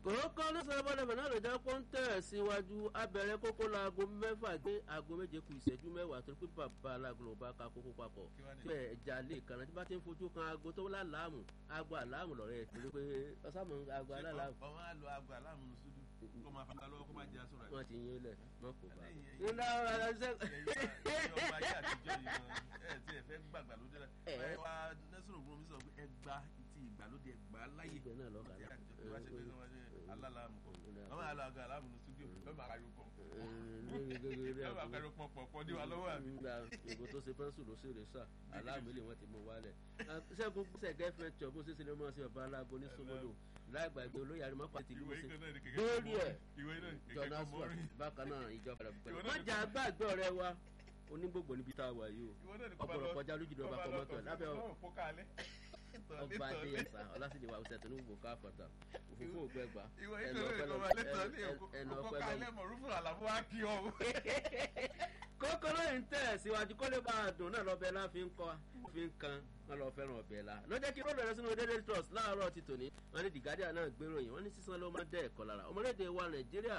kòókọ́ lọ́sọ̀rọ̀ bọ́lẹ̀bẹ̀ náà ló jẹ́ kó ń tẹ̀ síwájú abẹ́rẹ́ kókó laago mẹ́fà gbé aago méje kù ìṣẹ́jú mẹ́wàá torí pé bàbá alágolo bá ka kókó papọ̀ bẹ́ẹ̀ ẹja lè kànáà tí bá ti ń fojú kan aago tó láàmù aago àlámù lọ́rẹ́ ẹ̀ torí pé ọ̀sàmù aago aláàmù. ọmọ àlọ aago àlámù ní sùdù kó máa fi lọ́wọ́ kó máa jẹ́ aṣọ rẹ̀. wọ́n ti yín lẹ̀ mọ́ kò bá. nígbà ọba ayé àtijọ́ yìí ẹ ti ẹ fẹ́ gbàgbà lóde rẹ̀ ẹ wá nẹ́sùn ògùn mi sọ pé ẹ gba ti ìgbàlódé ẹ gbà láyè ibẹ̀ náà lọ́ọ́ kà alálàmù kọ ọmọ àlọ àgọ àlámù ní studio lọ́ọ́ máa kárí pọ̀ lọ́ọ́ máa kárí pọ̀ pọ̀ pọ̀ ní wa lọ́wọ́ àbí. ìbò tó ṣe pẹ́ńsù ló ṣe rè sà aláàmì lè wọ́n ti mú wálẹ̀. sẹ́gun sẹ́gẹ́ fẹ́ tọ́ bó ṣe ṣe lè mọ̀ sí ọba aláàgọ́ ní sọmọlò láìgbàgbé olóyè àrímọ́pá ti lù ú sí lórí ẹ̀ jọ̀nà sùn bákan náà ìjọba rẹ̀ pẹ̀lú. mọ̀jà gbàgbé ọ̀rẹ́ wa onígbògbò níbi tá a wà yìí o ọ̀pọ̀lọpọ̀ kọjá lójú ìjọba kọ́mọ́tò lábẹ́ ọba adéyẹsà ọlásìdè wa ọsẹ tó ní gbogbo káfọta òfófó ògbẹgbà ẹnu ọpẹ lọ ẹnu ọpẹ lọ. kókó lóyún tẹ̀ síwájú kó lè bá a dùn náà lọ́bẹ̀ láfi ń kọ́ fi ń kan wọn lọ fẹ́ràn ọbẹ̀ la lọ́jọ́ kí ròdò rẹ sínú daily trust láàárọ̀ ti tòní wọn ní the guardian náà gbéròyìn wọn ní sísan ló máa dẹ́ ẹ̀kọ́ lára ọmọlédè wa nàìjíríà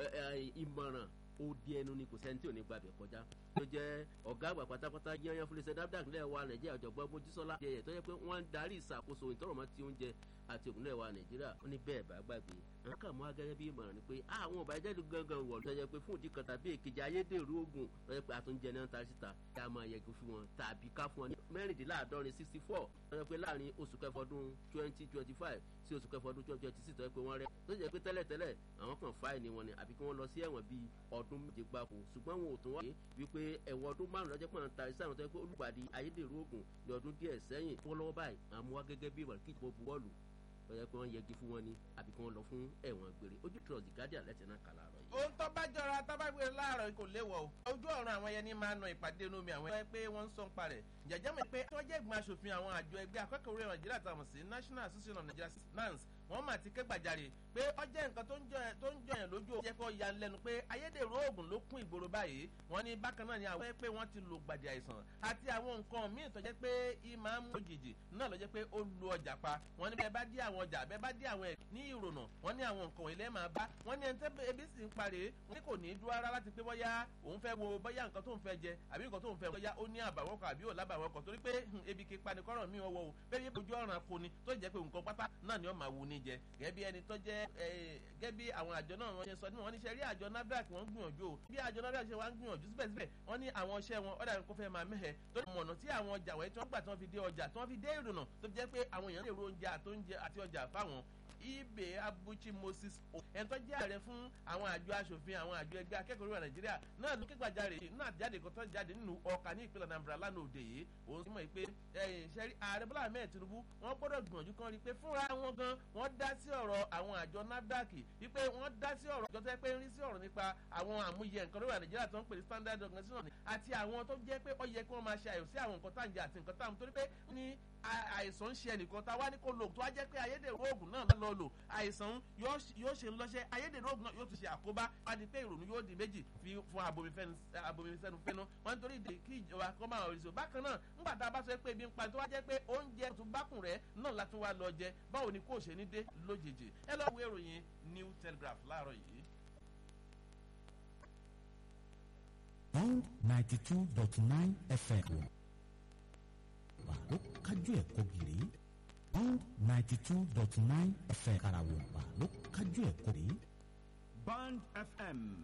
ìmọ̀ràn odi ẹnu ni kò sẹ́ni tí ò ní gbàgbẹ́ kọjá tó jẹ́ ọ̀gá àgbà pátápátá yányán fúnlẹ̀ sẹ́dáfdàk lẹ́ẹ̀ wa nàìjíríà ọ̀jọ̀gbọ́n mojísọ́lá jẹyẹ tó yẹ pé wọ́n ń darí ìṣàkóso ìtọ́rọ̀mọ́ ti oúnjẹ àti ògùn lẹ́ẹ̀ wa nàìjíríà ó ní bẹ́ẹ̀ bá gbàgbé àwọn kà mọ́ agẹ́gẹ́ bí ìmọ̀ràn ni pé àwọn ọba ẹjẹ́ gangan wọ̀ tó yẹ pé fún ìdí kan tàbí èkejì ayédèrú oògùn tó yẹ pé àtúnjẹ náà ta síta kí a máa yẹgi fún wọn tàbí ká fún wọn ní mẹ́rìndínláàádọ́rin sixty four tó yẹ pé láàrin oṣù kẹfọ ọdún twenty twenty five sí oṣù kẹfọ ọdún twenty twenty six tó yẹ pé wọ́n rẹ́ tó yẹ pé tẹ́lẹ̀tẹ́lẹ̀ àwọn kan fáìní wọn ni àbí kí wọ́n lọ sí ẹ̀wọ̀n bíi ọdún méje gbáko ṣùgbọ́n wọn ò tún wáyé wípé ẹ̀wọ̀n ọdún márùn lọ́jọ́ pọ̀ ta iṣẹ́ àwọn tó yẹ pé olùpàdé ayédèrú oògùn ní ọdún díẹ̀ sẹ́yìn fọwọ́lọ́wọ́ báyìí àmúwá gẹ́gẹ́ bí ìwà kí ìjọba buwọ́lù lọ́yẹ́ pé wọ́n yẹgi fún wọn ni àbí kí wọ́n lọ fún ẹ̀wọ̀n gbére ojú trust guardian lẹ́tẹ̀ náà kà láàárọ̀ yìí. ohun tó bá jọra tábàgbé láàárọ̀ kò léwọ̀ o ojú ọ̀run àwọn yẹn ní máa na ìpàdé inú mi àwọn ẹ̀ pé wọ́n ń sọ ń parẹ̀ jẹ̀jẹ̀ mi pé wọ́n jẹ́ ìgbìmọ̀ asòfin àwọn àjọ ẹgbẹ́ akẹ́kọ̀ọ́ orí nàìjíríà táwọn sí national association of nigeria nans wọ́n mà ti ké gbàjarè pé ó jẹ́ nǹkan tó ń jọyàn lójú ó jẹ́ kó ya lẹ́nu pé ayédèrú oògùn ló kún ìgboro báyìí wọ́n ní bákan náà ni àwọn pé wọ́n ti lo gbàdì àìsàn àti àwọn nǹkan míì tó jẹ́ pé ìmọ̀ ń mú òjijì náà ló jẹ́ pé ó lu ọjà pa wọ́n ní bẹ́ẹ̀ bá dí àwọn ọjà bẹ́ẹ̀ bá dí àwọn ẹ̀ ní ìrònà wọ́n ní àwọn nǹkan ilé máa bá wọ́n ní ẹni tẹ́ ebi sì ń parẹ́ wọ́n ní kò ní dúró rárá láti pé bóyá òun fẹ́ wo bóyá nǹkan tó ń fẹ́ jẹ àbí nǹkan tó ń fẹ́ bóyá ó ní àbàwọ́n kan àbí ò lábàwọ́n kan torí pé ebi kí panikọ́rọ̀ mi wọ́wọ́ o bẹ́ẹ̀ bí ojú ọ̀ràn kò ní tó jẹ́ pé nǹkan pátá náà ni ó máa wù ní jẹ gẹ́gẹ́ bí ẹni tó jẹ́ gẹ́gẹ́ bí àwọn àjọ náà wọ́n ṣe sọ ní wọ́n ní ṣe rí àjọ nafdac wọ́n ń gbìyànjú o bí àjọ nafdac ṣe wá ń gbìyànjú síbẹ̀síbẹ̀ wọ́n ní àwọn iṣẹ́ wọn ọ̀dà kó fẹ́ máa mẹ́hẹ̀ tó ní mọ̀nà tí àwọn ọjà wọ̀nyí tí wọ́n gbà tí wọ́n fi dé ọjà tí wọ́n fi dé ìrùnà tó fi jẹ́ pé àwọn èèyàn lè ro oúnjẹ àti ọjà fáwọn ibe abuchi moses o ẹni tó jẹ́ ààrẹ fún àwọn àjọ asòfin àwọn àjọ ẹgbẹ́ akẹ́kọ̀ọ́ orílẹ̀ nàìjíríà náà ló ké gbàjarè náà jáde kó tó jáde nínú ọkà ní ìpínlẹ̀ nàìjíríà lánàá òde yìí òun sì mọ̀ pé ṣẹ́rí ààrẹ bọ́lá ahmed tinubu wọ́n gbọ́dọ̀ gbìyànjú kan rí i pé fúnra wọn gan wọ́n dá sí ọ̀rọ̀ àwọn àjọ nafdac wípé wọ́n dá sí ọ̀rọ̀ àjọ tó yẹ pé ń rí sí ọ̀rọ̀ nípa àwọn àmúyẹ nǹkan lórí nàìjíríà tó ń pè ní standard organization àti àwọn tó jẹ́ pé ó yẹ kí wọ́n máa ṣe àyò sí àwọn nǹkan táǹjẹ àti nǹkan táwọn torí pé ní àìsàn ń ṣe ẹnìkan tá a wá ní kó lò tó wá jẹ́ pé ayédèrú oògùn náà lọ lò àìsàn yóò ṣe ń lọ́ṣẹ́ ayédèrú oògùn náà yóò tún ṣe àkóbá wá di pé ìrònú yóò di méjì fún abomifẹ́nu fẹ́nu wọ́n nítorí ìdè kí ìjọba kọ́ máa rí so bákan náà ńgbà tá a bá sọ pé ebi ń pa tó wá jẹ́ pé oúnjẹ tó bákùn rẹ̀ náà látún wá lọ jẹ báwo ni kò ṣe ní dé lójijì ẹ lọ wo ìròyìn new telegraph láàárọ̀ yìí. one ninety two dot nine fm wà ló kájú ẹ̀kọ́ gírí one ninety two dot nine fm karawọ̀ wà ló kájú ẹ̀kọ́ gírí. band fm